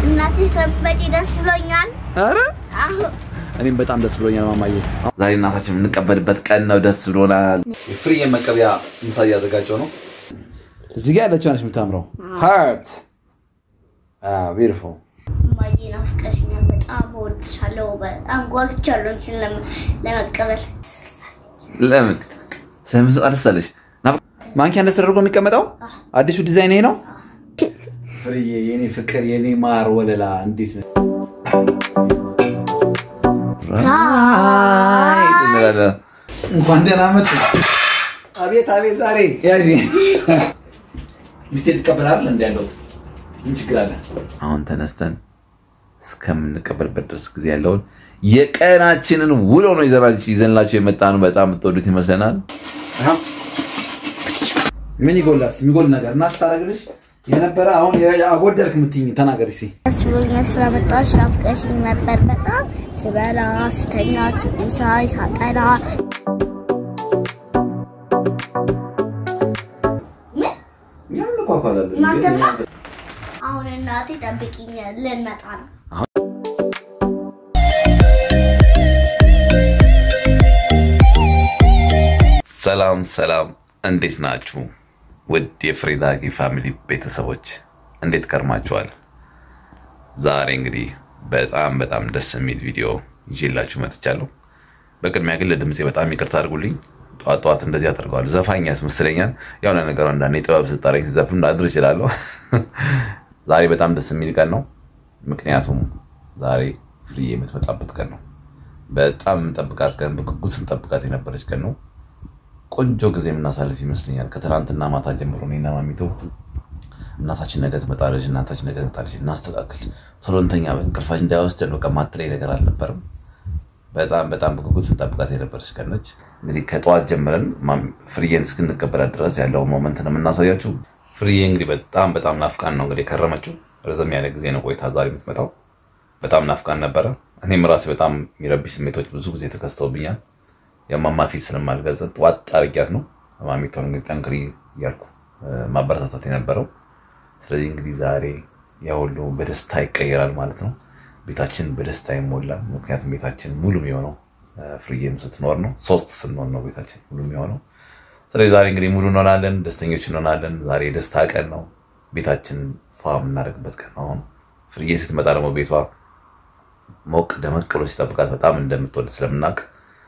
እናቴ ስለምትመጪ ደስ ብሎኛል። ኧረ አሁ እኔም በጣም ደስ ብሎኛል ማማዬ። ዛሬ እናታችን የምንቀበልበት ቀን ነው። ደስ ብሎናል። የፍርዬ መቀበያ ምሳ እያዘጋጀው ነው። እዚህ ጋር ያለችው ነች የምታምረው ሃርት ቢዩቲፉል እማዬ ናፍቀሽኛል። በጣም እወድሻለሁ። በጣም ጓግቻለሁ አንቺን ለመ- ለመቀበል። ለምን ስለምትመጣ ደስ አለሽ? ናፍ- ማንኪያ እንደዚህ ተደርጎ የሚቀመጠው አዲሱ ዲዛይን ይሄ ነው። ፍርዬ የኔ ፍቅር የኔ ማር ወለላ እንዴት ነው? ራይት እንላለን። እንኳን ደህና መጡ። አቤት አቤት። ዛሬ ያኔ ሚስቴ ትቀበላለህ እንዲ ያለሁት ምን ችግር አለ? አሁን ተነስተን እስከምንቀበልበት ድረስ ጊዜ ያለውን የቀናችንን ውሎ ነው ይዘናች- ይዘንላቸው የመጣ ነው። በጣም የምትወዱት ይመስለናል። ምን ይጎላል? የሚጎል ነገር እና ስታደርግልሽ የነበረ አሁን አጎደልክ የምትይኝ ተናገር እስኪ። ደስ ብሎኛል ስለመጣሽ። ናፍቀሽኝ ነበር በጣም ስበላ፣ ስተኛ፣ ቲቪ ሳይ፣ ሳጠና ምን እኛም እንኳኳላለን። እናንተማ አሁን እናቴ ጠብቂኝ ልንመጣ ነው። ሰላም ሰላም፣ እንዴት ናችሁ? ውድ የፍሬዳጊ ፋሚሊ ቤተሰቦች እንዴት ከርማችኋል? ዛሬ እንግዲህ በጣም በጣም ደስ የሚል ቪዲዮ ይዤላችሁ መጥቻለሁ። በቅድሚያ ግን ለድምፄ በጣም ይቅርታ አድርጉልኝ። ጠዋት ጠዋት እንደዚህ አደርገዋል። ዘፋኝ ያስመስለኛል። የሆነ ነገር አንዳንዴ ጥበብ ስጠረኝ ሲዘፍን ላድር እችላለሁ። ዛሬ በጣም ደስ የሚል ቀን ነው። ምክንያቱም ዛሬ ፍርዬ የምትመጣበት ቀን ነው። በጣም የምንጠብቃት ቀን፣ በጉጉት ስንጠብቃት የነበረች ቀን ነው። ቆንጆ ጊዜ የምናሳልፍ ይመስለኛል። ከትናንትና ማታ ጀምሮ እኔና ማሚቶ እናታችን ነገ ትመጣለች፣ እናታችን ነገ ትመጣለች፣ እናስተካክል፣ ቶሎንተኛ እንቅልፋችን እንዳይወስደን በቃ ማትለይ ነገር አልነበረም። በጣም በጣም በጉጉት ስንጠብቃት የነበረች ቀን ነች። እንግዲህ ከጠዋት ጀምረን ማም- ፍርዬን እስክንቀበላት ድረስ ያለውን ሞመንት ነው የምናሳያችሁ። ፍርዬ እንግዲህ በጣም በጣም ናፍቃን ነው እንግዲህ የከረመችው። ረዘም ያለ ጊዜ ነው ቆይታ ዛሬ የምትመጣው። በጣም ናፍቃን ነበረ። እኔም ራሴ በጣም የሚረብሽ ስሜቶች ብዙ ጊዜ ተከስተውብኛል። የማማ ፊት ስለማልገልጽ ዋጥ አርጊያት ነው ማሚቷን እንግዲህ ጠንክሪ እያልኩ እ፣ ማበረታታት የነበረው። ስለዚህ እንግዲህ ዛሬ ያ ሁሉ በደስታ ይቀየራል ማለት ነው። ቤታችን በደስታ ይሞላል። ምክንያቱም ቤታችን ሙሉ የሚሆነው እ፣ ፍርዬም ስትኖር ነው። ሶስት ስንሆን ነው ቤታችን ሙሉ የሚሆነው። ስለዚህ ዛሬ እንግዲህ ሙሉ እንሆናለን፣ ደስተኞች እንሆናለን። ዛሬ የደስታ ቀን ነው። ቤታችን ፏ የምናደርግበት ቀን ነው። አሁን ፍርዬ ስትመጣ ደግሞ ቤቷ ሞቅ ደመቅ ብሎ ሲጠብቃት በጣም እንደምትወድ ስለምናውቅ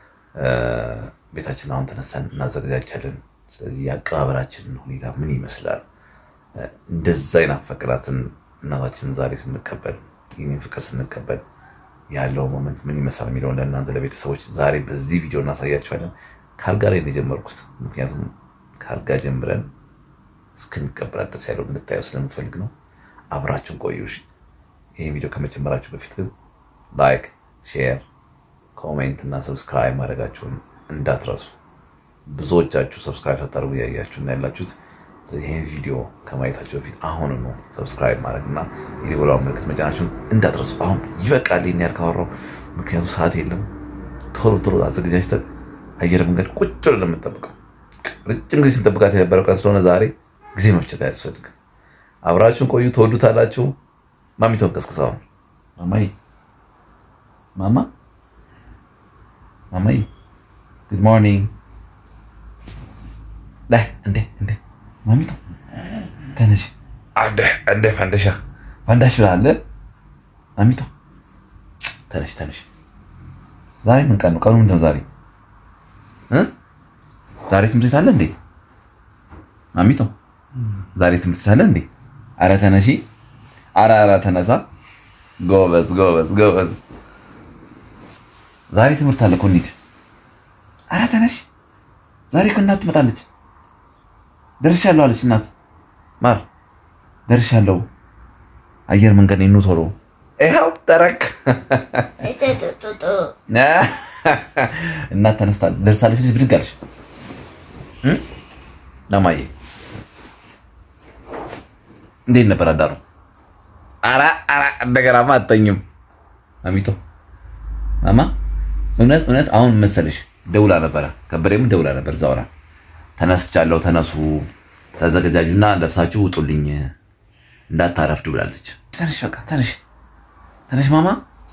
ቤታችን አሁን ተነስተን እናዘጋጃለን። ስለዚህ የአቀባበላችንን ሁኔታ ምን ይመስላል? እንደዛ የናፈቅናትን እናታችንን ዛሬ ስንቀበል ይህንን ፍቅር ስንቀበል ያለው ሞመንት ምን ይመስላል የሚለውን ለእናንተ ለቤተሰቦች ዛሬ በዚህ ቪዲዮ እናሳያቸዋለን። ካልጋ ላይ ነው የጀመርኩት፣ ምክንያቱም ካልጋ ጀምረን እስክንቀበላት ድረስ ያለው እንድታየው ስለምፈልግ ነው። አብራችሁን ቆዩ። እሺ? ይህን ቪዲዮ ከመጀመራችሁ በፊት ግን ላይክ፣ ሼር ኮሜንት እና ሰብስክራይብ ማድረጋችሁን እንዳትረሱ። ብዙዎቻችሁ ሰብስክራይብ ሳታደርጉ እያያችሁ እና ያላችሁት ይህን ቪዲዮ ከማየታችሁ በፊት አሁን ነው ሰብስክራይብ ማድረግ እና የደወሏን ምልክት መጫናችሁን እንዳትረሱ። አሁን ይበቃል ይህን ያህል ካወራሁ፣ ምክንያቱም ሰዓት የለም። ቶሎ ቶሎ አዘገጃጅተን አየር መንገድ ቁጭ ብለን ነው የምንጠብቀው። ረጅም ጊዜ ስንጠብቃት የነበረው ቀን ስለሆነ ዛሬ ጊዜ መፍጨት አያስፈልግም። አብራችሁን ቆዩ፣ ትወዱታላችሁ። ማሚቶን ቀስቅሰዋል። ማማይ ማማ ማማይ ጉድ ሞርኒንግ። ላይ እንዴ እንዴ ማሚቶ ተነሽ። አደ እንደ ፈንደሻ ፈንዳሽ ብላለ ማሚቶ ተነሽ ተነሽ። ዛሬ ምን ቀን ነው? ቀኑ ምንድን ነው ዛሬ እ ዛሬ ትምህርት ቤት አለ እንዴ ማሚቶ? ዛሬ ትምህርት ቤት አለ እንዴ? አረ ተነሺ። አረ አረ ተነሳ። ጎበዝ ጎበዝ ጎበዝ። ዛሬ ትምህርት አለ እኮ እንሂድ። ኧረ ተነሽ። ዛሬ እኮ እናት ትመጣለች። ደርሻለሁ አለች እናት። ማር ደርሻለሁ፣ አየር መንገድ ነው ቶሎ። ይኸው ተረክ እጥጥጥጥ እናት ተነስታ ደርሳለች። ልጅ ብድግ አለች። እ? ለማየ እንዴት ነበር አዳሩ? ኧረ ኧረ እንደገናማ አትተኝም ማሚቶ ማማ እውነት እውነት አሁን መሰለሽ ደውላ ነበረ፣ ከበደም ደውላ ነበር። ዛውራ ተነስቻለሁ፣ ተነሱ፣ ተዘገጃጁና ለብሳችሁ ውጡልኝ እንዳታረፍዱ ብላለች። ተነሽ በቃ ተነሽ ተነሽ ማማ።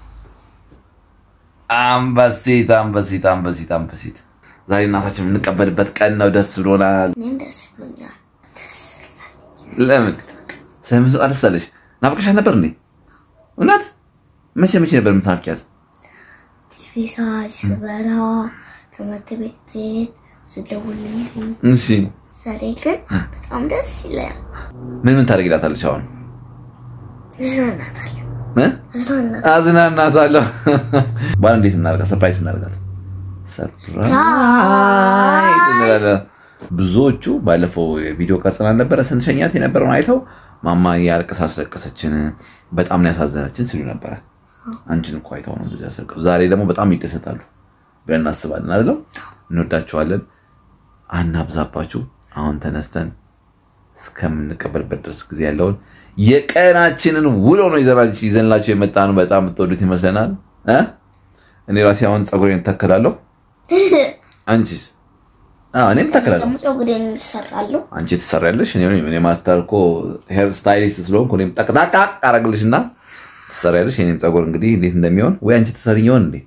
አንበሲት አንበሲት አንበሲት አንበሲት። ዛሬ እናታችን የምንቀበልበት ቀን ነው። ደስ ብሎናል። እኔም ደስ ብሎኛል። ደስ ለምን ስለምትመጣ ደስ አለሽ? ናፍቀሻት ነበር እንዴ? እውነት መቼ መቼ ነበር የምትናፍቂያት? ቲቪ ሳይ ስበላ ትምህርት ቤት ስሄድ ስደውልልኝ እሺ ዛሬ ግን በጣም ደስ ይላል። ምን ምን ታደርጊላታለሽ አሁን? እዝናናታለሁ እ? እዝናናታለሁ። አዝናናታለሁ። ባል እንዴት እናደርጋት? ሰርፕራይዝ እናደርጋት። ሰርፕራይዝ እንላለን። ብዙዎቹ ባለፈው ቪዲዮ ቀርጸን አልነበረ ስንሸኛት የነበረውን አይተው ማማ ያልቅስ አስለቀሰችን፣ በጣም ነው ያሳዘነችን ሲሉ ነበረ። አንቺን እኮ አይተው ነው እንደዚህ ያስለቀሱ። ዛሬ ደግሞ በጣም ይደሰታሉ ብለን እናስባለን። አይደለም? እንወዳችኋለን። አናብዛባችሁ። አሁን ተነስተን እስከምንቀበልበት ድረስ ጊዜ ያለውን የቀናችንን ውሎ ነው ይዘናች- ይዘንላችሁ የመጣ ነው። በጣም የምትወዱት ይመስለናል እ? እኔ ራሴ አሁን ፀጉሬን እተክላለሁ። አንቺስ? አዎ እኔም እተክላለሁ። ደግሞ ፀጉሬን እሰራለሁ። አንቺ ትሰሪያለሽ። እኔ እኔ ማስተር እኮ ሄር ስታይሊስት ስለሆንኩ እኔም ጠቅጣቃ አረግልሽ እና ትሰሪያለሽ። የኔም ፀጉር እንግዲህ እንዴት እንደሚሆን ወይ አንቺ ትሰሪኝ ይሆን እንዴ?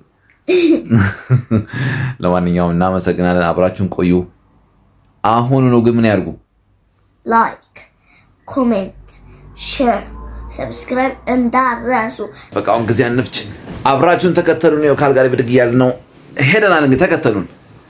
ለማንኛውም እናመሰግናለን። አብራችሁን ቆዩ። አሁኑ ነው ግን ምን ያድርጉ? ላይክ፣ ኮሜንት፣ ሼር፣ ሰብስክራይብ እንዳረሱ። በቃ አሁን ጊዜ አንፍች። አብራችሁን ተከተሉን። ይኸው ካልጋ ላይ ብድግ እያልን ነው ሄደናል። እንግዲህ ተከተሉን።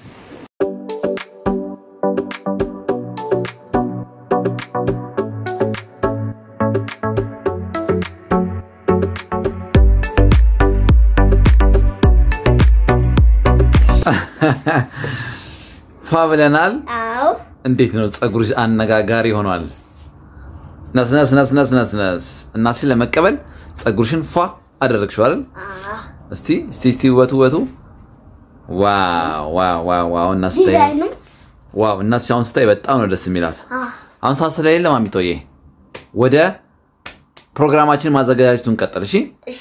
ፋ ብለናል። አዎ እንዴት ነው ፀጉርሽ? አነጋጋሪ ሆኗል። ነስነስ ነስነስ ነስነስ። እናትሽን ለመቀበል ፀጉርሽን ፏ አደረግሽው አይደል? እስቲ እስቲ እስቲ ውበቱ ውበቱ። ዋው ዋው ዋው ዋው! እና ስታይ ዲዛይኑ ዋው! እናትሽ አሁን ስታይ በጣም ነው ደስ የሚላት። አ፣ አሁን ሰዓት ስለሌለ ማሚቶዬ ወደ ፕሮግራማችን ማዘጋጀቱን ቀጥል። እሺ እሺ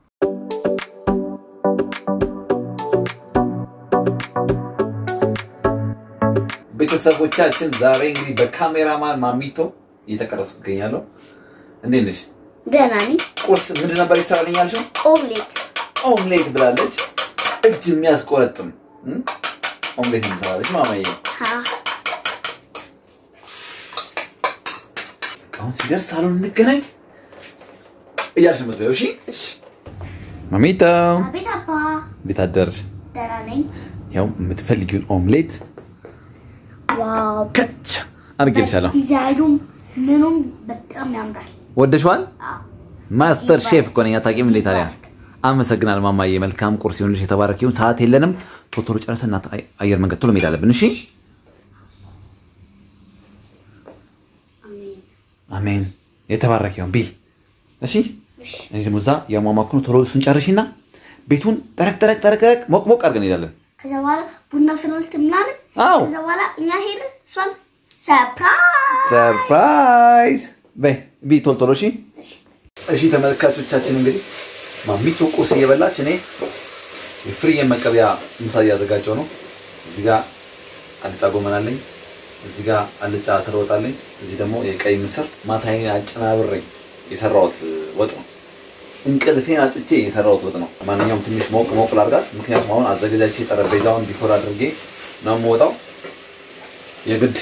ቤተሰቦቻችን ዛሬ እንግዲህ በካሜራማን ማሚቶ እየተቀረስኩ ይገኛለሁ። እንዴት ነሽ? ደህና ነኝ። ቁርስ ምንድን ነበር ይሰራልኝ ያልሽው? ኦምሌት ኦምሌት ብላለች። እጅ የሚያስቆረጥም እም? ኦምሌት እንሰራለች ማማዬ። አ፣ አሁን ሲደርስ ሳሎን እንገናኝ እያልሽ የምትበይው እሺ? ማሚቶ አቤት አባ፣ እንዴት አደርሽ? ደህና ነኝ። ያው የምትፈልጊውን ኦምሌት ዋው ከች አድርጌልሻለሁ። ዲዛይኑም ምኑም በጣም ያምራል። ወደሽዋል? አዎ ማስተር ሼፍ እኮ ነኝ። አታውቂም እንዴ ታዲያ? አመሰግናል ማማዬ። መልካም ቁርስ ይሁንልሽ። የተባረክ ይሁን። ሰዓት የለንም። ቶሎ ቶሎ ጨርሰን እናት አየር መንገድ ቶሎ መሄድ አለብን። እሺ አሜን። አሜን። የተባረክ ይሁን ቢ እሺ። እኔ ደግሞ እዛ ያሟሟኩ ነው። ቶሎ እሱን ጨርሽና ቤቱን ጠረቅ ጠረቅ ጠረቅ ጠረቅ ሞቅ ሞቅ አድርገን እንሄዳለን። ከዛ በኋላ ቡና ፍልት ምናምን አዎ ከዛ በኋላ እኛ ሄድን እሷን ሰርፕራይዝ ሰርፕራይዝ በይ ቢ ቶሎ ቶሎ። እሺ እሺ ተመልካቾቻችን እንግዲህ ማሚቶ ቁርስ እየበላች እኔ የፍርዬን መቀበያ ምሳ እያዘጋጀው ነው። እዚህ ጋር አልጫ ጎመን አለኝ። እዚህ ጋር አልጫ ትሮጣለኝ። እዚህ ደግሞ የቀይ ምስር ማታዬን አጨናብሬ የሰራሁት ወጥ ነው። እንቅልፌን አጥቼ የሰራሁት ወጥ ነው። ማንኛውም ትንሽ ሞቅ ሞቅ ላድርጋት፣ ምክንያቱም አሁን አዘገጃጅቼ ጠረጴዛውን ዲኮር አድርጌ ነው የምወጣው። የግድ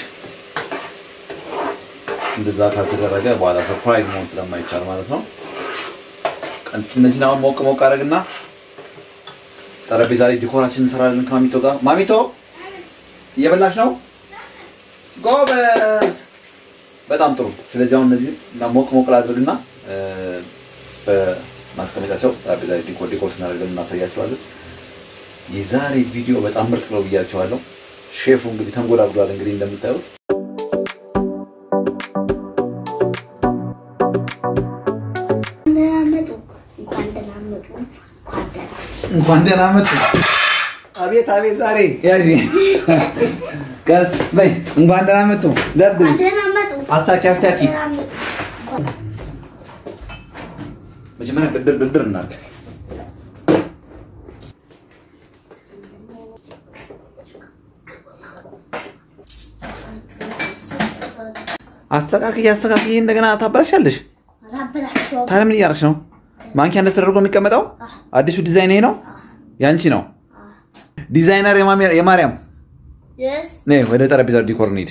እንደዛ ካልተደረገ በኋላ ሰርፕራይዝ መሆን ስለማይቻል ማለት ነው። እነዚህን አሁን ሞቅ ሞቅ አደረግና ጠረጴዛ ላይ ዲኮራችን እንሰራለን ከማሚቶ ጋር። ማሚቶ እየበላሽ ነው? ጎበዝ፣ በጣም ጥሩ። ስለዚህ አሁን እነዚህ ሞቅ ሞቅ ላድርግና እ፣ በማስቀመጫቸው ጠረጴዛ ላይ ዲኮር ዲኮር ስናደርገን እናሳያቸዋለን። የዛሬ ቪዲዮ በጣም ምርጥ ነው ብያቸዋለሁ። ሼፉ እንግዲህ ተንጎዳጉዷል። እንግዲህ እንደምታዩት ደህና መጡ። እንኳን ደህና መጡ። እንኳን ደህና እንኳን ደህና መጡ። አቤት አቤት፣ ዛሬ ያሪ ቀስ በይ። እንኳን ደህና መጡ። ደርድሪ፣ እንኳን ደህና መጡ። አስታኪ አስታኪ። ደህና መጡ። እንኳን- መጀመሪያ ድርድር ድርድር እናድርግ። አስተካክይ አስተካክይ፣ እንደገና ታበላሻለሽ። አላበላሸውም። ታዲያ ምን እያደረግሽ ነው? ማንኪያ እንደዚህ ተደርጎ የሚቀመጠው አዲሱ ዲዛይን ይሄ ነው። ያንቺ ነው ዲዛይነር የማሚ- የማርያም የስ ነይ ወደ ጠረጴዛ ዲኮር እንሂድ።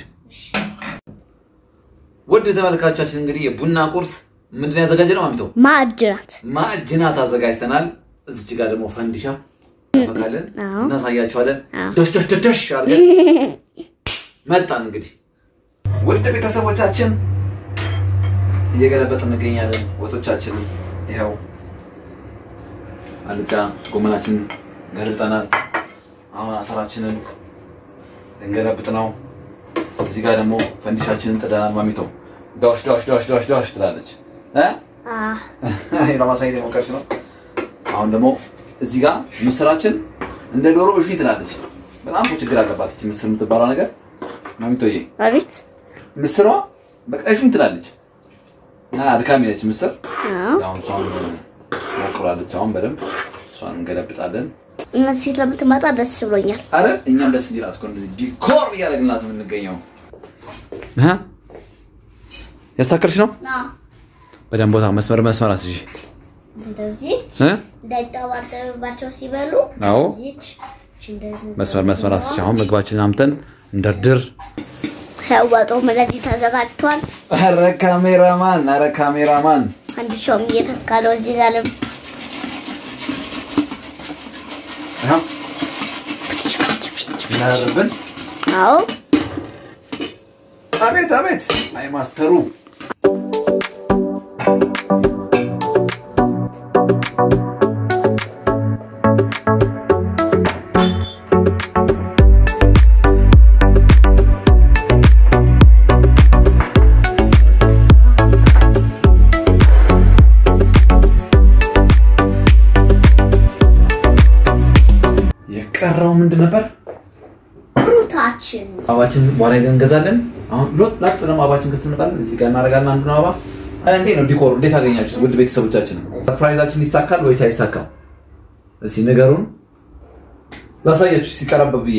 ውድ ተመልካቾቻችን እንግዲህ የቡና ቁርስ ምንድን ነው ያዘጋጀነው? ማሚቶ ማዕድናት ማዕጅናት አዘጋጅተናል። እዚች ጋር ደግሞ ፈንዲሻ እንፈካለን፣ አዎ። እናሳያቸዋለን። አዎ። ደሽ ደሽ ደሽ ደሽ አድርገን መጣን። እንግዲህ ውድ ቤተሰቦቻችን እየገለበጥ እንገኛለን። ወጦቻችንን ይኸው አልጫ ጎመናችንን ገልብጠናል። አሁን አተራችንን ልንገለብጥ ነው። እዚህ ጋር ደግሞ ፈንዲሻችንን ጥደናል። ማሚቶ ዶሽ ዶሽ ዶሽ ዶሽ ዶሽ ትላለች እ ይሄ ለማሳየት የሞከርሽ ነው። አሁን ደግሞ እዚህ ጋር ምስራችን እንደ ዶሮ እሺ ትላለች። በጣም እኮ ችግር አለባት እቺ ምስር የምትባለው ነገር ማሚቶዬ። አቤት ምስሯ በቃ እሺ ትላለች እና አድካሚ ነች ምስር። አዎ አሁን እሷን ሞክራለች። አሁን በደንብ እሷን እንገለብጣለን። እነዚህ ስለምትመጣ ደስ ብሎኛል። አረ እኛም ደስ እንዲላት እኮ እንደዚህ ዲኮር እያደረግንላት የምንገኘው እ ያሳከርሽ ነው በደንብ ቦታ መስመር መስመር አስይዤ እንደዚህ እ እንዳይጠባጠብባቸው ሲበሉ አዎ እዚች እቺ እንደዚህ መስመር መስመር አስይዤ አሁን ምግባችንን አምተን እንደርድር። ወጡም እንደዚህ ተዘጋጅቷል። አረ ካሜራማን፣ አረ ካሜራማን አንድ ሾም እየፈካ ነው እዚህ ጋርም ይኸው እናያርብን። አዎ አቤት አቤት! አይ ማስተሩ የቀረው ምንድን ነበር? ፍሩታችን አበባችን በኋላ ሄደን እንገዛለን። አሁን ሎጥ ላጥ ደግሞ አበባችን ገዝተን እንመጣለን። እዚህ ጋር እናደርጋለን አንዱን አበባ። አይ እንዴት ነው ዲኮሩ? እንዴት አገኛችሁት? ውድ ቤተሰቦቻችን ሰርፕራይዛችን ይሳካል ወይስ አይሳካም? እስኪ ንገሩን። ላሳያችሁ ሲቀረብ ብዬ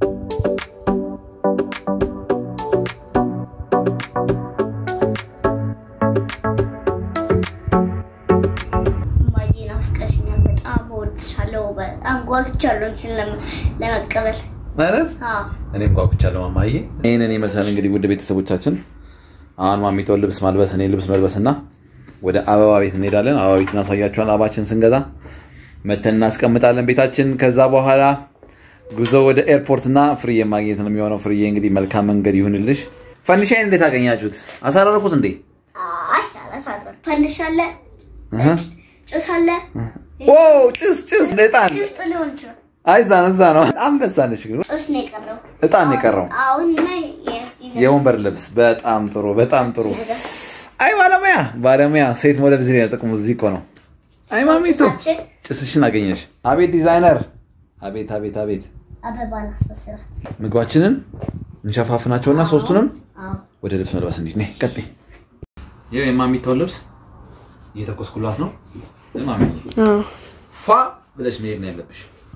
እማዬ ናፍቀሽኛል። በጣም እወድሻለሁ። በጣም ጓግቻለሁ አንቺን ለመ- ለመቀበል። ማለት አዎ እኔም ጓጉቻለሁ ማማዬ። ይህንን ይመስላል እንግዲህ ውድ ቤተሰቦቻችን። አሁን ማሚተውን ልብስ ማልበስ እኔ ልብስ መልበስ እና ወደ አበባ ቤት እንሄዳለን። አበባ ቤት እናሳያቸዋል። አበባችን ስንገዛ መተን እናስቀምጣለን ቤታችን። ከዛ በኋላ ጉዞ ወደ ኤርፖርት እና ፍርዬ ማግኘት ነው የሚሆነው። ፍርዬ እንግዲህ መልካም መንገድ ይሁንልሽ። ፈንዲሻዬን እንዴት አገኛችሁት? አሳረርኩት እንዴ? አይ አላሳረም። ፈንድሻ አለ፣ እህ። ጭስ አለ። ኦ ጭስ ጭስ እጣን። ጭስ ሊሆን ይችላል። አይ እዛ ነው እዛ ነው። አንበሳ ነሽ ግን ጭስ ነው የቀረው። እጣን ነው የቀረው። አሁን ላይ የዚህ የወንበር ልብስ በጣም ጥሩ በጣም ጥሩ። ነገር አይ ባለሙያ ባለሙያ ሴት ሞዴል እዚህ ነው ጥቅሙ እዚህ እኮ ነው። አይ ማሚቱ ጭሳችን ጭስሽን አገኘሽ። አቤት ዲዛይነር፣ አቤት አቤት አቤት። አበባ ላስመስላት። ምግባችንን እንሸፋፍናቸውና ሶስቱንም አዎ ወደ ልብስ መልበስ እንሂድ። ነይ ቀጥይ። ይኸው የማሚታውን ልብስ እየተኮስኩላት ነው። ማሚ ፏ ብለሽ መሄድ ነው ያለብሽ።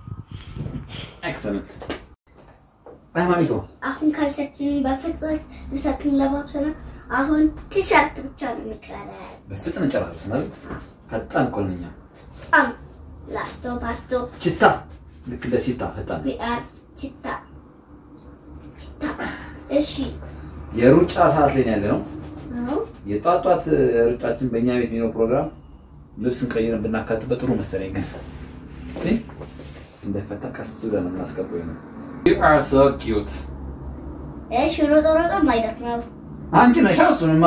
ኤክሰለንት። አይ ማሚቶ አሁን ካልቻችንን በፍጥነት ልብሳችንን ለማብሰና አሁን ቲሸርት ብቻ ነው የሚቀረን። በፍጥነት ጨራርስ ማለት ፈጣን እኮ ነን እኛ። በጣም ላስቶ ፓስቶ ቺታ ልክ እንደ ቺታ ፈጣን። ቢአር ቺታ ቺታ። እሺ የሩጫ ሰዓት ላይ ነው ያለ ነው። አዎ የጧት ጧት ሩጫችን በእኛ ቤት የሚለው ፕሮግራም ልብስን ቀይረን ብናካትበት ጥሩ መሰለኝ። ግን እስኪ እንዳይፈታ ቀስ ብለን ነው የምናስገባው። ነው You are so cute። እሺ ሮጦ ሮጦ ማይደክመው አንቺ ነሽ እሱንማ።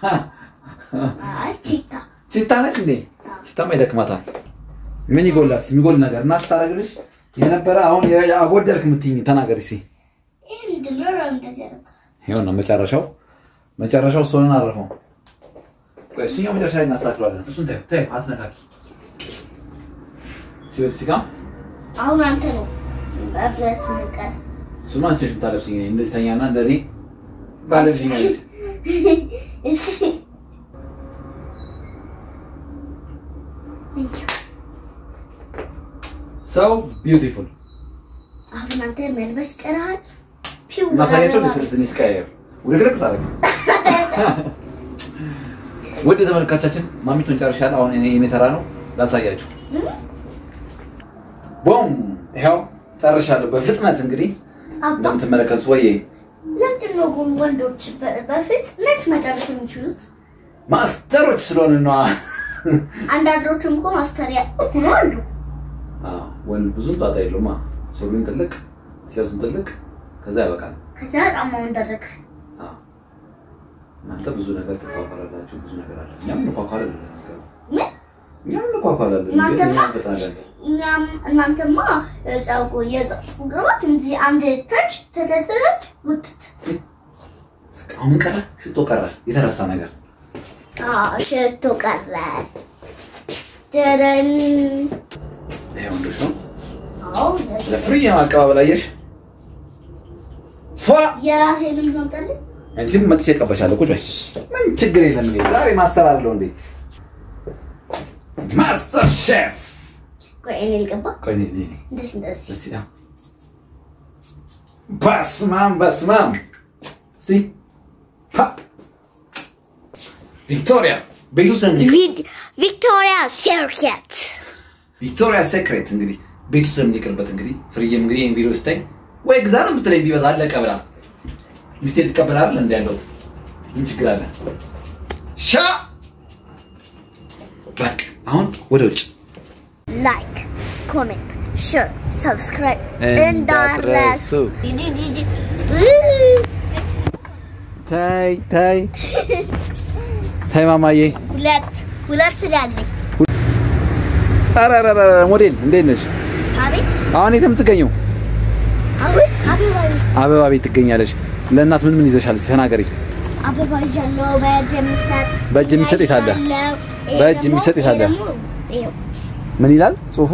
አይ ቺታ ቺታ ነች እንዴ? ቺታማ ይደክማታል። ምን ይጎላል? የሚጎል ነገር እና ስታደርግልሽ የነበረ አሁን አጎደልክ የምትይኝ ተናገር እስኪ። ይህ ምንድን ነው? ለምን እንደዚህ ያደርጋል? ይኸውና መጨረሻው መጨረሻው እሱን አረፈው። ቆይ እሱኛው መጨረሻ ላይ እናስተካክለዋለን። እሱን ተይው ተይው፣ አትነካኪ። ሲወት ሲጋ አሁን አንተ ነው መብለስ ምንቀር እሱን አንቺ ነሽ የምታለብስኝ። እኔ እንደዚህ ተኛና እንደኔ ባለብስኝ ነሽ። እሺ Thank you. ሰው ቢዩቲፉል አሁን አንተ መልበስ ቀርሃል። ፒው ማሳያቸው ብላ ለስልስ ስቀያየር ወደ ግለቅ ሳረግ ውድ ተመልካቻችን ማሚቱን ጨርሻለሁ። አሁን እኔ እኔ ተራ ነው። ላሳያችሁ። ቦም ይኸው ጨርሻለሁ በፍጥነት እንግዲህ አባ እንደምትመለከቱት ወዬ ለምንድን ነው ግን ወንዶች በ- በፍጥነት መጨረስ የሚችሉት? ማስተሮች ስለሆነ ነዋ። አንዳንዶቹም እኮ ማስተሪያ ሆኖ አሉ። አዎ፣ ወንድ ብዙም ጣጣ የለውም። ሱሪን ትልቅ ሲያሱን ትልቅ ከዛ ያበቃል። ከዚያ ጫማውን ደረገ። አዎ። እናንተ ብዙ ነገር ትኳኳላላችሁ፣ ብዙ ነገር አለ። እኛም እንኳኳላለን፣ ለነገሩ ምን እኛም እንኳኳላለን። እናንተማ እንዴት እኛ እንፈጥናለን? እኛም እናንተማ ጸጉ የጸጉ ግባት እንዲህ አንድ ተች ተተሰለች ውትት አሁን ምን ቀረ? ሽቶ ቀረ፣ የተረሳ ነገር አዎ፣ ሽቶ ቀረ። ደረን ይሄ ወንዶች ነው። አዎ ለፍሪ የማቀባበል አየሽ፣ ፏ የራሴንም ነው አንቺም መጥቼ ቀበሻለሁ። ቁጭ በይ፣ ምን ችግር የለም። እኔ ዛሬ ማስተር አለው እንዴ ማስተር ሼፍ። ቆይ እኔ ልቀባ ቆይ እኔ እኔ እንደዚህ እንደዚህ እስቲ ያ በስማም በስማም እስቲ ፓ ቪክቶሪያ ቤቱ ስም ቪክቶሪያ ሴርኬት ቪክቶሪያ ሴክሬት እንግዲህ ቤቱ ስለምንቀርበት እንግዲህ ፍርዬም እንግዲህ ይህን ቪዲዮ ስታይ ወይ ግዛ ነው የምትለኝ ቢበዛ አለቀ ብላ ሚስቴ ትቀበላለህ እንዲ ያለሁት ምን ችግር አለ ሻ በቃ አሁን ወደ ውጭ ላይክ ኮሜንት ሼር ሰብስክራይብ እንዳትረሱ። ታይ ታይ ታይ ማማዬ ሁለት ሁለት ያለኝ ኧረ ኧረ ኧረ ሞዴል እንዴት ነሽ አቤት አሁን የት የምትገኘው አቤት አበባ አበባ ቤት ትገኛለሽ ለእናት ምን ምን ይዘሻል እስኪ ተናገሪ አበባ ይዣለሁ በእጅ የሚሰጥ በእጅ የሚሰጥ የት አለ? ይዣለሁ። ይሄ በእጅ ደግሞ- የሚሰጥ የት ይሄ አለ? ደግሞ ይኸው ምን ይላል ጽሁፉ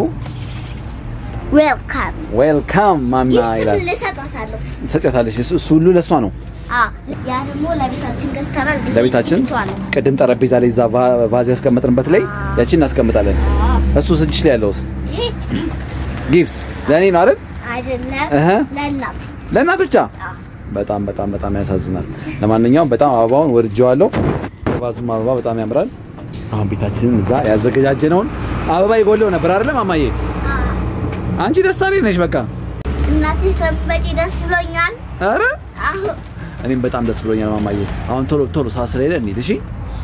ዌልካም ዌልካም ማማ ይላል ጊፍት ልሰጣታለሁ ትሰጫታለሽ እሱ እሱ ሁሉ ለእሷ ነው አ ያ ደግሞ ለቤታችን ገዝተናል ብዬ ለቤታችን ጊፍቷ ነው። ቅድም ጠረጴዛ ላይ እዛ ቫ- ቫዝ ያስቀመጥንበት ላይ ያቺን እናስቀምጣለን እሱ ስንችሽ ላይ ያለውስ ይሄ ጊፍት ለእኔ ነው አይደል አይደለም እህ። ለእናት ለእናት ብቻ አ በጣም በጣም በጣም ያሳዝናል ለማንኛውም በጣም አበባውን ወድጀዋለሁ የቫዙም አበባ በጣም ያምራል አሁን ቤታችንን እዛ ያዘገጃጀነውን አበባ ይጎለው ነበር አይደለም ማማዬ አ አንቺ ደስታ ላይ ነሽ በቃ እናቴ ስለምትመጪ ደስ ብሎኛል። ኧረ አሁን እኔም በጣም ደስ ብሎኛል ማማዬ አሁን ቶሎ ቶሎ ሰዓት ስለሌለ እንሂድ እሺ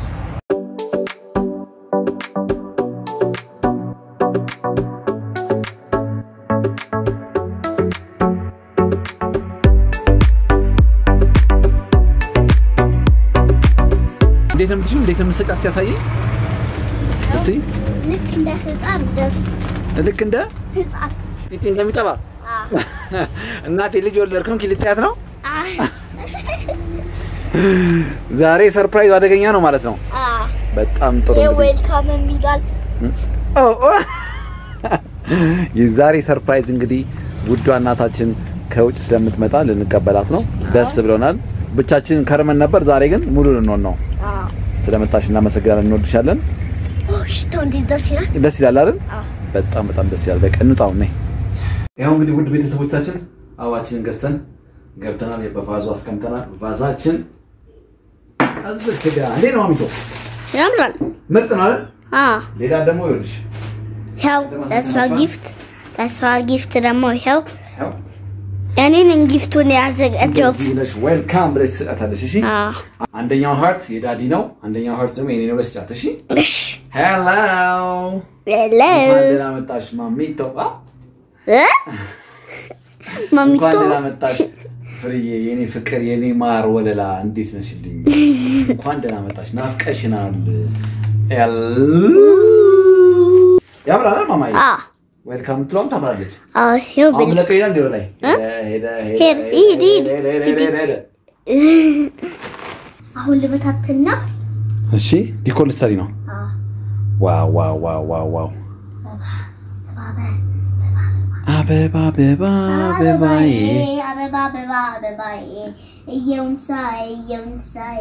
እንዴት ነው የምትሽው እንዴት ነው የምትሰጫት ሲያሳየኝ እስቲ ልክ እንደ ህፃን ደስ ልክ እንደ ህፃን ጢጢ እንደሚጠባ አ እናቴ ልጅ ወለድኩም ኪልታያት ነው አ ዛሬ ሰርፕራይዝ አደገኛ ነው ማለት ነው አ በጣም ጥሩ እንግዲህ የዌልካም የሚላል ኦ ኦ። የዛሬ ሰርፕራይዝ እንግዲህ ውዷ እናታችን ከውጭ ስለምትመጣ ልንቀበላት ነው። ደስ ብሎናል። ብቻችንን ከርመን ነበር። ዛሬ ግን ሙሉ ልንሆን ነው። አ ስለመጣሽ እናመሰግናለን። እንወድሻለን። ኦ ሽታው እንዴት ደስ ይላል። ደስ ይላል አይደል? አ በጣም በጣም ደስ ይላል። በቃ እንውጣው ነይ። ያው እንግዲህ ውድ ቤተሰቦቻችን አበባችንን ገዝተን ገብተናል። በቫዙ አስቀምጠናል። ቫዛችን እዚህ ጋር እንዴት ነው አሚቶ? ያምራል። ምርጥ ነው አይደል? አ ሌላ ደግሞ ይኸውልሽ ያው ለእሷ ጊፍት ለእሷ ጊፍት ደግሞ ይኸው ያው እኔን ጊፍቱን ያዘጋጀሁት እንደዚህ ብለሽ ዌልካም ብለሽ ትሰጣታለሽ። እሺ አ አንደኛው ሃርት የዳዲ ነው፣ አንደኛው ሃርት ደግሞ የኔ ነው ብለሽ ጫት። እሺ እሺ ሄሎ ሄሎ እንኳን ደህና መጣሽ ማሚቶ። አ? እ ማሚቶ እንኳን ደህና መጣሽ ፍርዬ፣ የኔ ፍቅር፣ የኔ ማር ወለላ፣ እንዴት ነሽልኝ? እንኳን ደህና መጣሽ፣ ናፍቀሽናል። ሄሎ ያምራል ማማዬ። አ ዌልካም ትሏም ታምራለች። አ ሲው አሁን ብል ለቀ ይላል እንዲሁ ላይ ሄደ ሄደ ሄድ፣ ሂድ፣ ሂድ፣ ሄደ ሄደ ሄደ ሄደ አሁን ልበታትና እሺ ዲኮር ልትሰሪ ነው? አ ዋው ዋው ዋው ዋው ዋው አበባ አበባ አበባዬ አበባ አበባ አበባዬ እየውንሳይ እየውንሳይ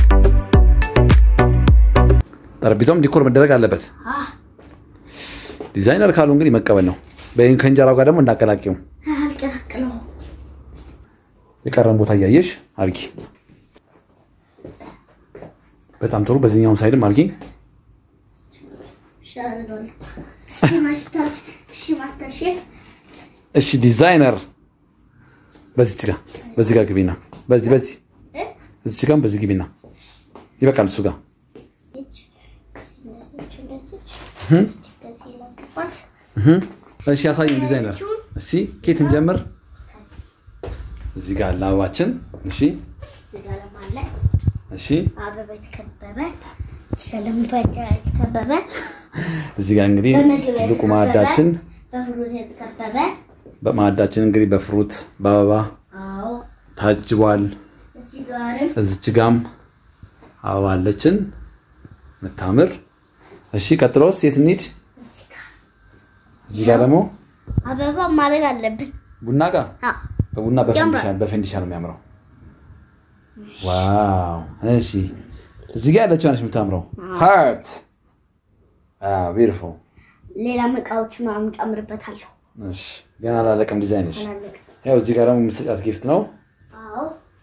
ጠረጴዛውም ዲኮር መደረግ አለበት። ዲዛይነር ካሉ እንግዲህ መቀበል ነው። በይህን ከእንጀራው ጋር ደግሞ እንዳቀላቂው አልቀላቅለው የቀረን ቦታ እያየሽ አርጊ። በጣም ጥሩ። በዚህኛውም ሳይድም አርጊ። ሻርዶል እሺ ማስተር እሺ ማስተር ሼፍ እሺ ዲዛይነር በዚች ጋር በዚህ ጋር ግቢና በዚህ በዚህ እ እዚች ጋር በዚህ ግቢና ይበቃል። እሱ ጋር እች እንደዚህ እንደዚህ እንደዚህ ለቅባት እሺ ያሳየን ዲዛይነር። እሺ ኬት እንጀምር። እዚህ ጋር አለ አበባችን። እሺ እዚህ ጋር ለማለ እሺ አበባ የተከበበ እዚህ ጋር ደግሞ በእንጀራ የተከበበ እዚህ ጋር እንግዲህ በምግብ ትልቁ የተከበበ ማዕዳችን በፍሩት የተከበበ በማዕዳችን እንግዲህ በፍሩት በአበባ አዎ ታጅቧል። እዚህ ጋርም እዚች ጋም አበባ አለችን ምታምር። እሺ ቀጥሎስ የት እንሂድ? እዚህ ጋር እዚህ ጋር ደግሞ አበባ ማድረግ አለብን። ቡና ጋር አዎ በቡና በፈንዲሻ ያምራል። በፈንዲሻ ነው የሚያምረው። ዋው! እሺ እዚህ ጋር ያለችው ነች የምታምረው። ሃርት ቢዩቲፉል። ሌላም እቃዎች ምናምን ጨምርበታለሁ። እሺ ገና አላለቀም ዲዛይንሽ። አላለቀም። ያው እዚህ ጋር ደግሞ የምትሰጫት ጊፍት ነው። አዎ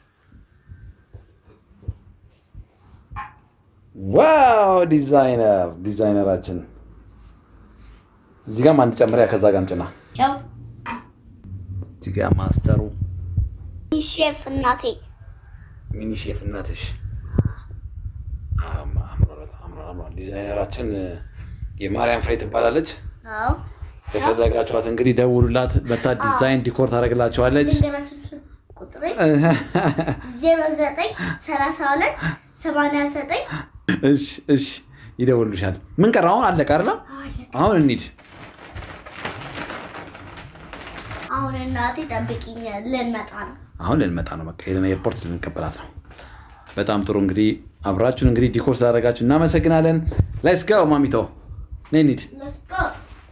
ዋው! ዲዛይነር ዲዛይነራችን እዚህ ጋር አንድ ጨምሪያ ከዛ ጋርም ጭና ያው እዚህ ጋር ማስተሩ ሼፍ እናቴ ሚኒ ሼፍ እናትሽ አም- አምሯል፣ በጣም አምሯል፣ አምሯል። ዲዛይነራችን የማርያም ፍሬ ትባላለች። አዎ የፈለጋችኋት እንግዲህ ደውሉላት። መታ ዲዛይን ዲኮር ታደርግላችኋለች። ልንገራችሁ ስልክ ቁጥሬ ዜሮ ዘጠኝ ሰላሳ ሁለት ሰማንያ ዘጠኝ እሺ እሺ፣ ይደውሉልሻል። ምን ቀረ? አሁን አለቀ አይደለም? አሁን እንሂድ። አሁን እናቴ ጠብቂኝ ልንመጣ ነው። አሁን ልንመጣ ነው። በቃ ሄደን ኤርፖርት ልንቀበላት ነው። በጣም ጥሩ እንግዲህ አብራችሁን እንግዲህ ዲኮር ስላደረጋችሁ እናመሰግናለን። ሌትስ ጎ ማሚቶ ነይ እንሂድ። Let's go.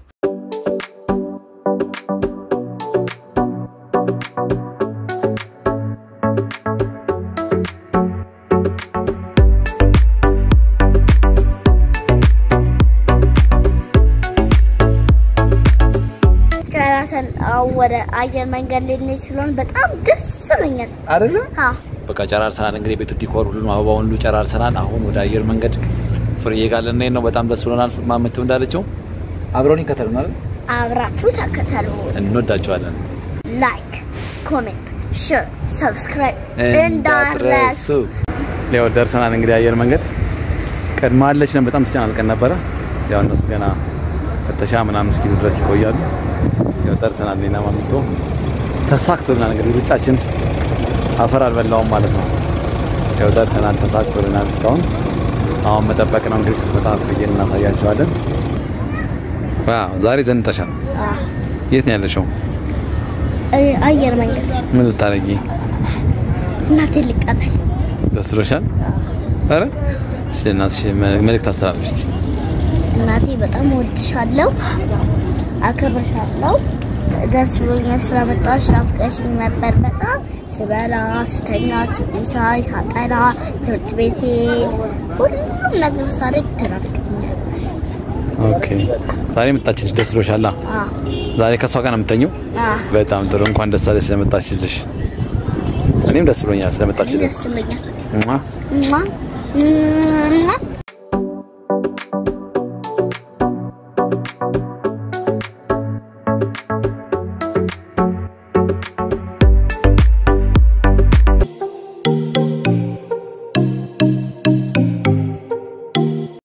ጨራሰን ወደ አየር መንገድ ልንሄድ ስለሆነ በጣም ደስ ብሎኛል። አይደለ? አዎ በቃ ጨራርሰናል። እንግዲህ ቤቱ ዲኮር ሁሉንም አበባ ሁሉ ጨራርሰናል። አሁን ወደ አየር መንገድ ፍርዬ ጋር ልንሄድ ነው። በጣም ደስ ብሎናል። ማመቱ እንዳለችው አብረውን ይከተሉናል። አብራችሁ ተከተሉ። እንወዳቸዋለን። ላይክ፣ ኮሜንት፣ ሼር፣ ሰብስክራይብ እንዳትረሱ። ያው ደርሰናል። እንግዲህ አየር መንገድ ቀድማ አለች ነን። በጣም ተጨናንቀን ነበረ። ያው እነሱ ገና ፍተሻ ምናምን እስኪሉ ድረስ ይቆያሉ። ያው ደርሰናል። እኔና ማሚቶ ተሳክቶልናል። እንግዲህ ሩጫችን አፈር አልበላውም ማለት ነው። ያው ደርሰናል። ተሳክቶልናል እስካሁን። አሁን መጠበቅ ነው እንግዲህ ስትመጣ ፍየል እናሳያቸዋለን። ዋው ዛሬ ዘንጠሻል። የት ነው ያለሽው? አየር መንገድ ምን ልታረጊ? እናቴ ልቀበል። ደስ ብሎሻል? ኧረ ስለ እናትሽ መልእክት አስተላልፍ እስቲ። እናቴ በጣም እወድሻለሁ፣ አከብርሻለሁ። ደስ ብሎኛል ስለመጣሽ። ናፍቀሽኝ ነበር በጣም ስበላ፣ ስተኛ፣ ቲቪ ሳይ፣ ሳጠና፣ ትምህርት ቤት ስሄድ፣ ሁሉም ነገር ሳደርግ ትናፍቀኛለሽ። ኦኬ ዛሬ መጣችልሽ፣ ደስ ብሎሻል? አዎ ዛሬ ከሷ ጋር ነው የምተኘው? አዎ፣ በጣም ጥሩ። እንኳን ደስ አለሽ ስለመጣችልሽ። እኔም ደስ ብሎኛል ስለመጣችልሽ። ደስ ብሎኛል። ሟ። ሟ፣ ሟ።